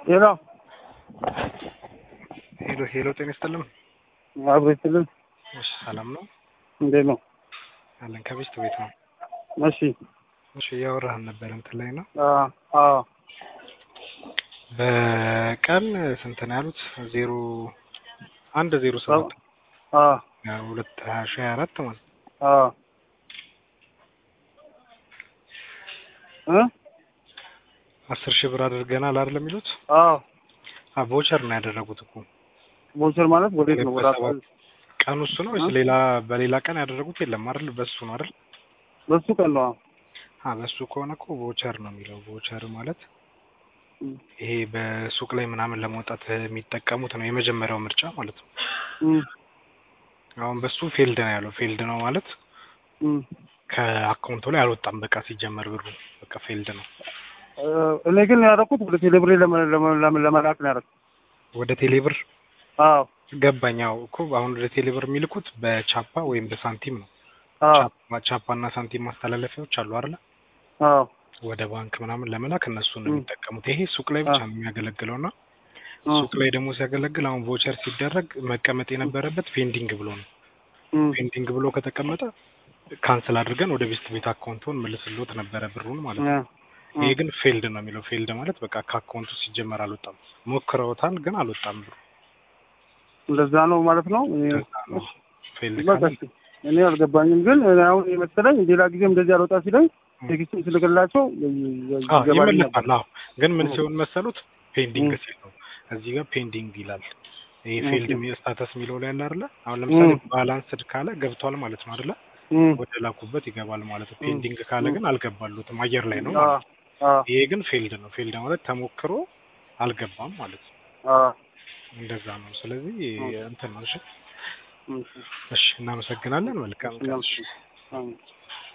ሄሎ ሄሎ ሄሎ፣ ጤና ይስጥልኝ። አብሮ ይስጥልን። እሺ፣ ሰላም ነው እንዴት ነው? አለን። ከቤት ቤት ነው። እሺ እሺ፣ እያወራህን ነበር እንትን ላይ ነው። አ አ በቀን ስንት ነው ያሉት? ዜሮ አንድ ዜሮ ሰባት አ ሁለት ሀያ ሺህ ሀያ አራት ማለት ነው። አ እ አስር ሺህ ብር አድርገናል አይደል የሚሉት? አ አ ቮቸር ነው ያደረጉት እኮ ቦቸር ማለት ወዴት ነው? ወደ በሰባት ቀን እሱ ነው ወይስ ሌላ በሌላ ቀን ያደረጉት የለም አይደል? በሱ ነው አይደል? በሱ ቀን ነው። አ በሱ ከሆነ እኮ ቮቸር ነው የሚለው። ቮቸር ማለት እም ይሄ በሱቅ ላይ ምናምን ለመውጣት የሚጠቀሙት ነው የመጀመሪያው ምርጫ ማለት ነው። እም አሁን በሱ ፌልድ ነው ያለው። ፌልድ ነው ማለት እም ከአካውንቱ ላይ አልወጣም። በቃ ሲጀመር ብሩ በቃ ፌልድ ነው። እ እኔ ግን ያደረኩት ወደ ቴሌብሬ ለመ- ለመ- ለመ- ለመላክ ነው ያደረኩት። ወደ ቴሌብር አዎ ገባኝ። አዎ እኮ አሁን ወደ ቴሌብር የሚልኩት በቻፓ ወይም በሳንቲም ነው። አዎ ቻፓ ቻፓ እና ሳንቲም ማስተላለፊያዎች አሉ አይደለ? አዎ ወደ ባንክ ምናምን ለመላክ እነሱን ነው ም። የሚጠቀሙት። ይሄ ሱቅ ላይ ብቻ ነው የሚያገለግለው እና አ ሱቅ ላይ ደግሞ ሲያገለግል አሁን ቮቸር ሲደረግ መቀመጥ የነበረበት ፔንዲንግ ብሎ ነው። እም ፔንዲንግ ብሎ ከተቀመጠ ካንስል አድርገን ወደ ቤስት ቤት አካውንቱን መልስሎት ነበረ ብሩን ማለት ነው። አ ይሄ ግን ፌልድ ነው የሚለው። ፌልድ ማለት በቃ ከአካውንቱ ሲጀመር አልወጣም። ሞክረውታል ግን አልወጣም ብሩ። እንደዛ ነው ማለት ነው። እኔ እንደዛ ነው። ፌልድ በቃ ካለ እሺ። እኔ አልገባኝም፣ ግን እኔ አሁን የመሰለኝ ሌላ ጊዜም እንደዚህ አልወጣ ሲለኝ ቴክስቱን ስልክላቸው አዎ ይገባልኝ ነበር። ይመለሳል። አዎ ግን ምን እ። ሲሆን መሰሉት ፔንዲንግ እ። ሲል ነው እዚህ ጋር ፔንዲንግ ይላል። ይሄ ኦኬ። ፌልድ ስታተስ የሚለው ላይ ያለ አይደለ? አሁን ለምሳሌ እ። ባላንስድ ካለ ገብቷል ማለት ነው አይደለ? እም ወደ ላኩበት ይገባል ማለት ነው። እ። ፔንዲንግ ካለ እ። ግን አልገባሉትም አየር ላይ ነው አ ማለት ነው። አ ይሄ ግን ፌልድ ነው። ፌልድ ማለት ተሞክሮ አልገባም ማለት ነው። አ እንደዛ ነው። ስለዚህ ኦኬ። እንትን ነው። እሺ እም እሺ፣ እናመሰግናለን። መልካም ቀን። እሺ። እሺ